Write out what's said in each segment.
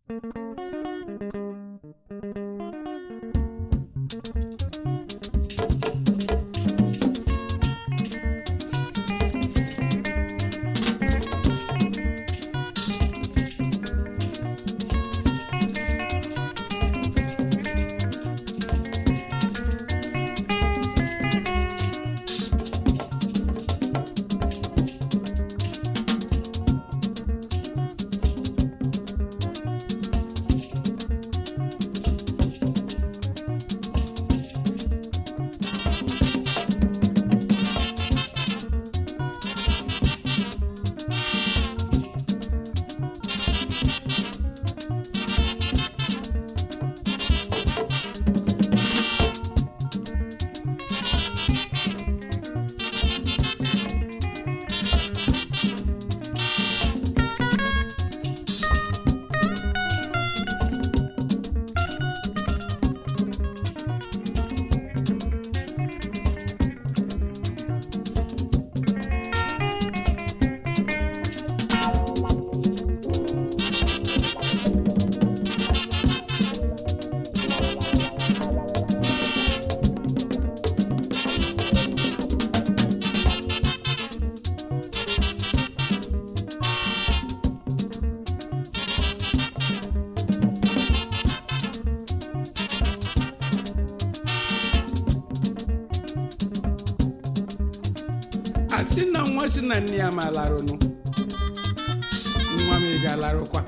asị na nwa si na nne ya ma larụnụ nwa m ị ga-alarụkwa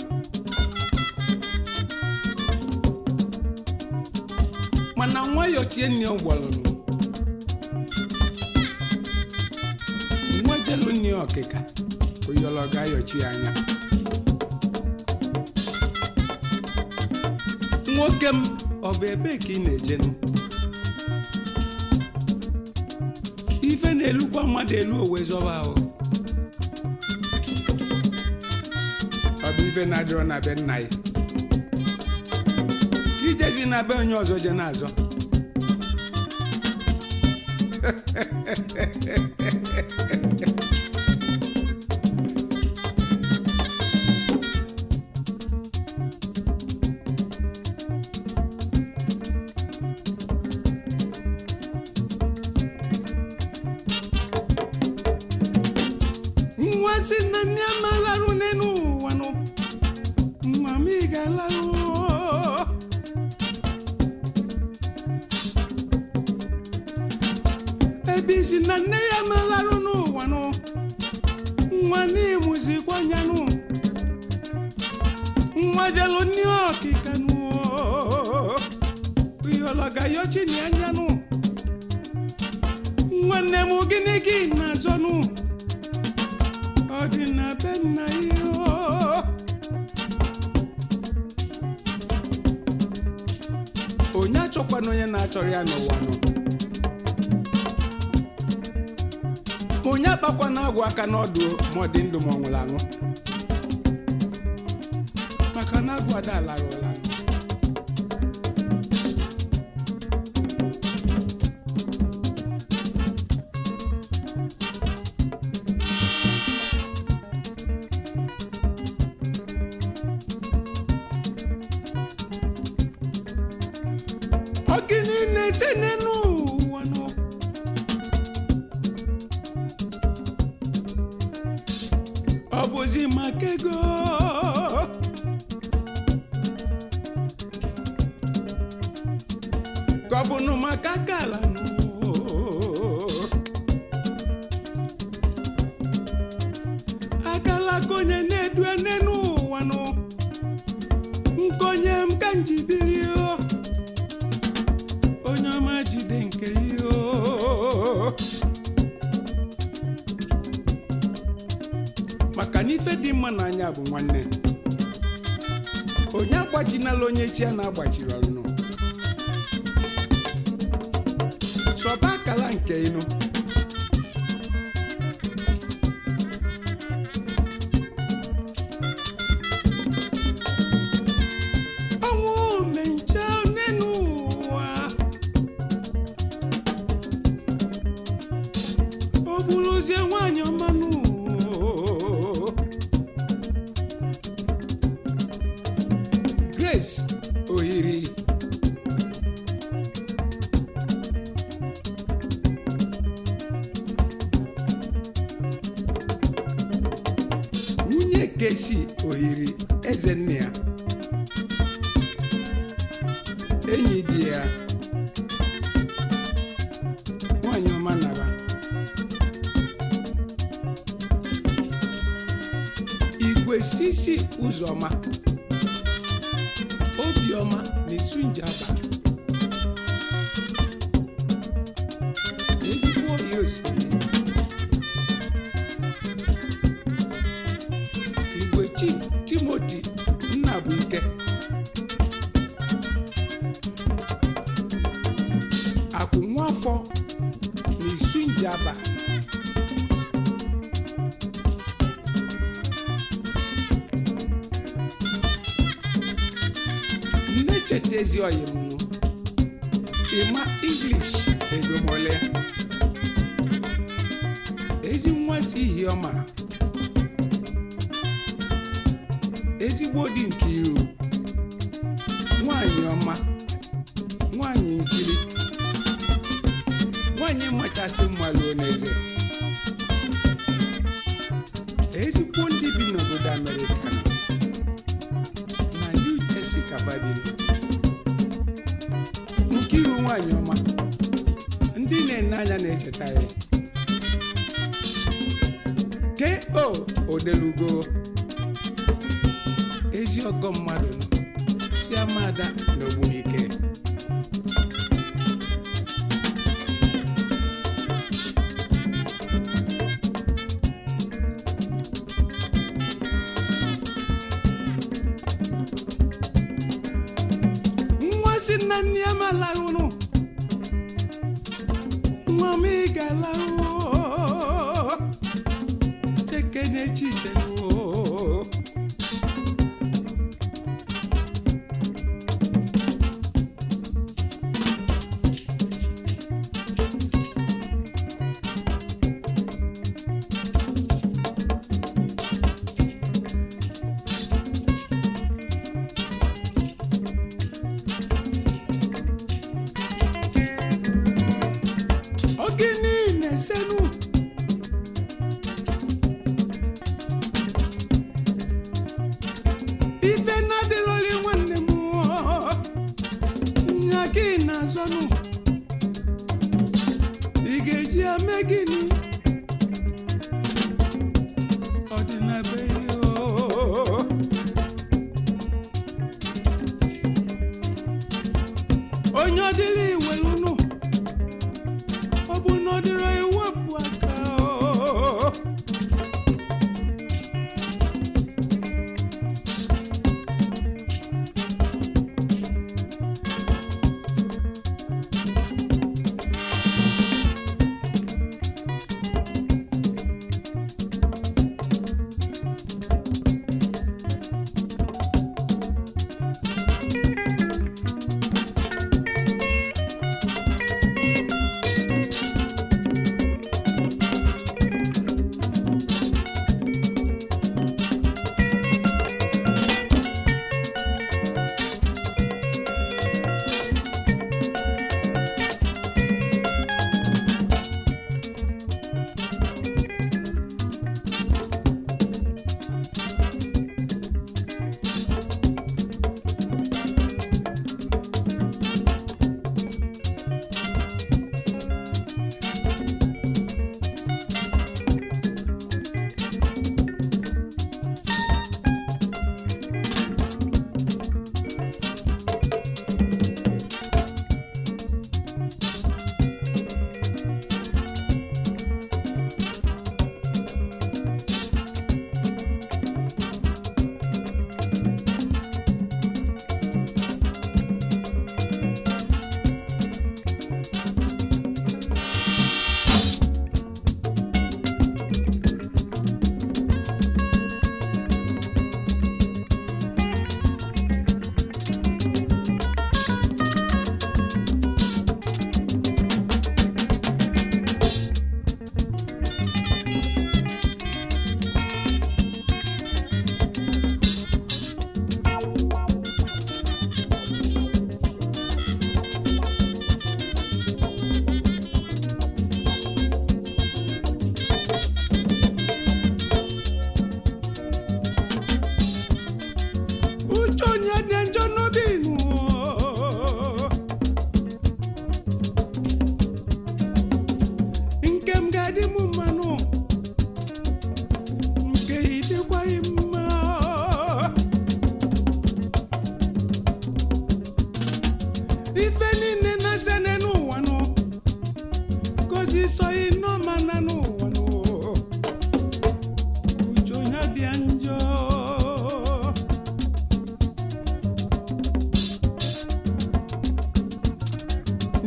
mana nwa yochie nne ya ụgbọlụnụ nwa jelu nne ya ọkịka oyọlọ ga-ayọchi ya anya nwoke m ọ bụ ebe ka ị na-ejenụ ife na-elukwa mmadụ elu owe zọba ahụ ọ bụ ife na-adịrọ na be nna ya ijezi na be onye ọzọ je na-azọ nwa si na nne ama larụ n'elu ụwa nụ nwa m ị ga-alarụ ebe isi na nne ya ma larụ n'ụwa nụ nwa n'ịmụzikwa anya nụ nwa jelu nne ọkịka nụ ihologa yochi na anya nụ nwanne m gịnị gị na-azọ nụ ọ dị na be nna ya oo. onye achọkwana onye na-achọrọ ya n'ụwa nọ onye akpakwana agwụ aka n'ọdụ ma ọ dị ndụ ma ọ nwụrụ anwụ maka na agwụ ada lara ụla ọ gịnị na-ese n'elu ụwa nọ ọ bụzi maka ego ka ọ bụnụ maka aka ala nụ akala ka onye na-edu n'elu ụwa nụ nkonye m ka njibiri o onye ọma jide nke ihe o. maka na ife dị mma n'anya bụ nwanne onye agbajinala onye chi ya na-agbachiri ọnụ sọba akala nke ịnụ ọnwụ mencha n'elu ụwa o gburuzie nwanyị ọmanụ grace ohiri nwunye kesi ohiri eze nne ya enyi di ya nwanyị ọma naba igwe sisi ụzọma obiọma na isunjaba ezigbo ya osiri igwe chief timoti nnabuike akwụ nwafọ na isunjaba nne cheta ezi oyi m nụ ịma english egomole ezi nwa si ihe ọma ezigbo dị nke iru nwanyị ọma nwanyị nkiri nwanyị machasị mmalụ n'eze ezigbo ndị bi n'obodo amerịka na new jersey kababili nkiru nwanyị ọma ndị na-ene anya na-echeta ya ko odelugo ezi ọgọ mmadụ nọ si amada na ogbunike nwa si na nne ya ma larụrụ nwa m ị ga-alarụ chekene chiche ogini na-esenu ife na-adịrọli nwanne m nya gị na-azọnụ ị ga-eji ame gịnị ọdịnabe onye ọdịrị iwelụnụ ọ bụ na ọ dịrọ ewepụ aka o.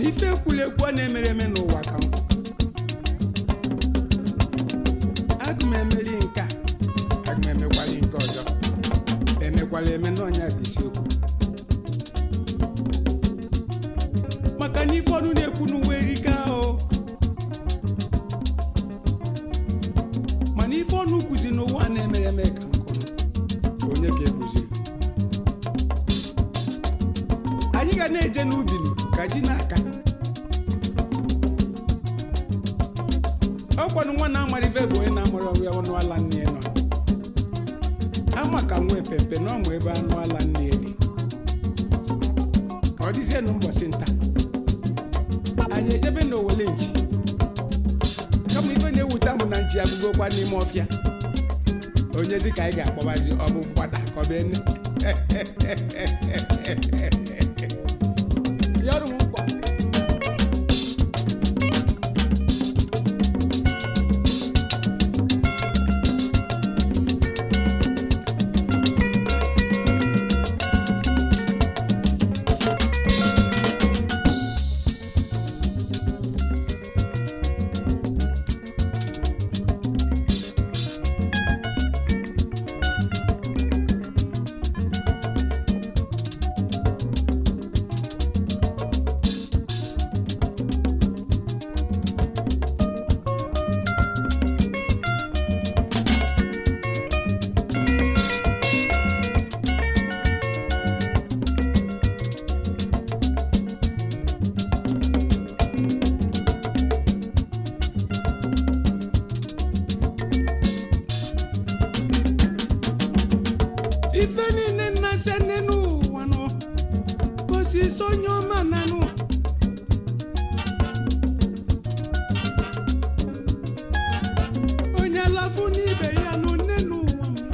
na ife ekwulekwu a na-emere eme n'ụwa ka nkụ aga m emeri nke a aga m emekwali nke ọzọ emekwala eme n'ọnya bụ isiokwu maka na ife ọnụ na-ekwu n'uwe erika o mana ife ọnụ kwuzi n'ụwa na-emere eme ka nkụ nụ onye ka ekwuziri anyị ga na-eje n'ubi nụ ka ji n'aka ọkwanụ nwa na-amara ife bụ onye na-amara ọrụ ya ọnụ ala nne ya nọ ama ka nwa epepe na ọmụ ebe anụ ala nne ya dị ka ọ dịzie nụ mbọsị nta anyị ejebe n'owele nchi kama ife na-ewute mụ na nchi agụgokwa n'ime ọfịa onye dị ka anyị ga-akpọbazi ọ bụ mgbada ka ọ bụ ene yọrụ m nkwa ife niile na-ase nne n'ụwa nọ gosi sonye ọma nanụ onye alafu n'ibe ya nọ nne n'ụwa m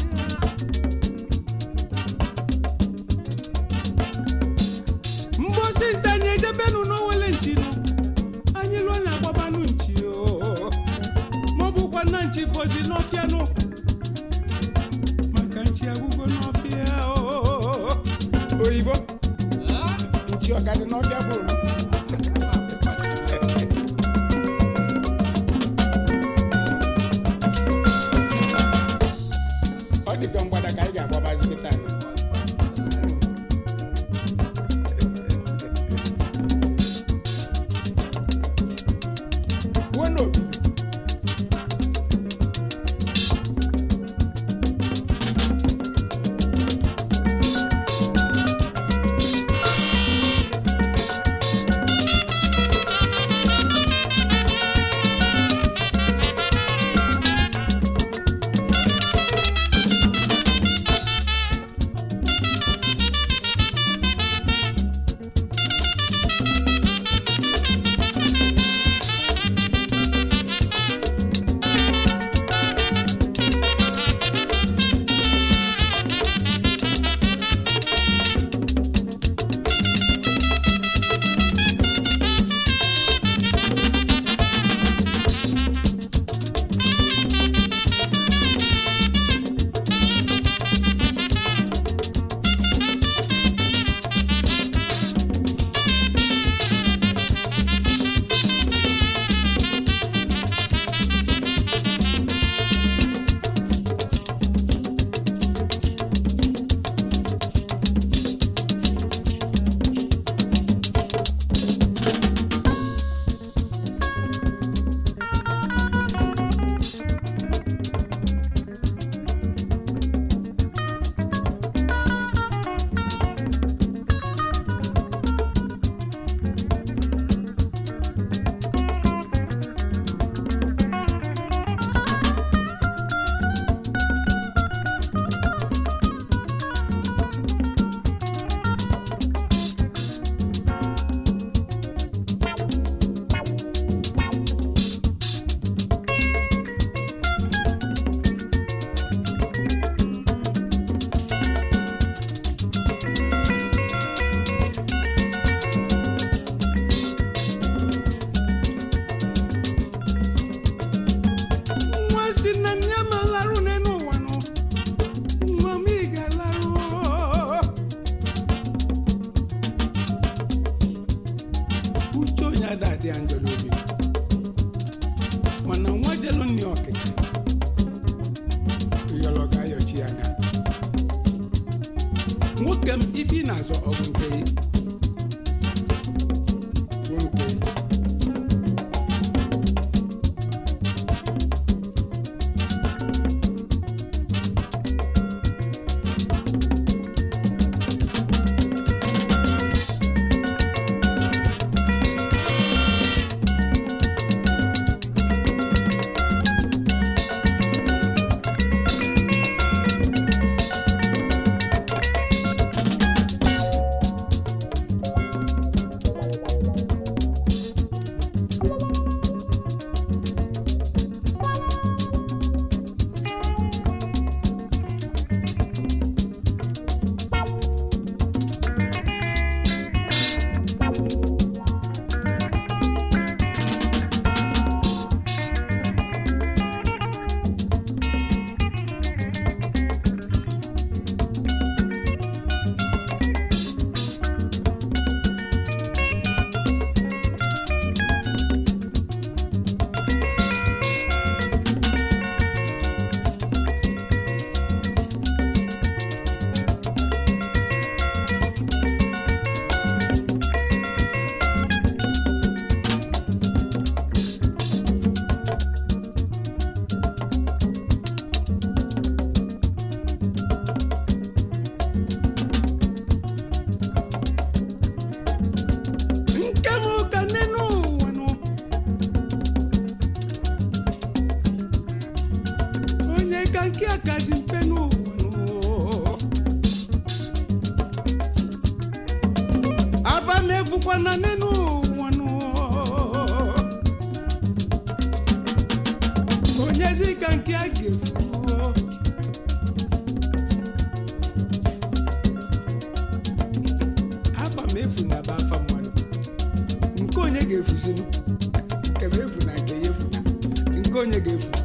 ya mgbosi nta anyị ejebenụ n'owele nchi nụ anyị lụọ na agbabanụ nchi o maọbụkwa na nchi fozi n'ọfịa nụ maka nchi agwụgo n'ọfịa oo. oyibo nchi ọkadị n'ọfịa bụrụ m. ọ dịka mgbada ka anyị ga-agbabazi kịta Wuo n'obi. ya njọ n'obi mana nwa jelu nni ọkịka ịyọlọ ga-ayọchi ya anya nwoke m ife ị na-azọ ọgwụ nke bụ nke nke m ka nne n'ụwa nụ onye ka nke a kazi mpe n'ụwa nụ afa m efukwana nne n'ụwa nụ onyezi ka nke a ga-efu afa m efu na be afa mmadụ nke onye ga-efuzinu nke m efu na nke ya efu na nke onye ga-efu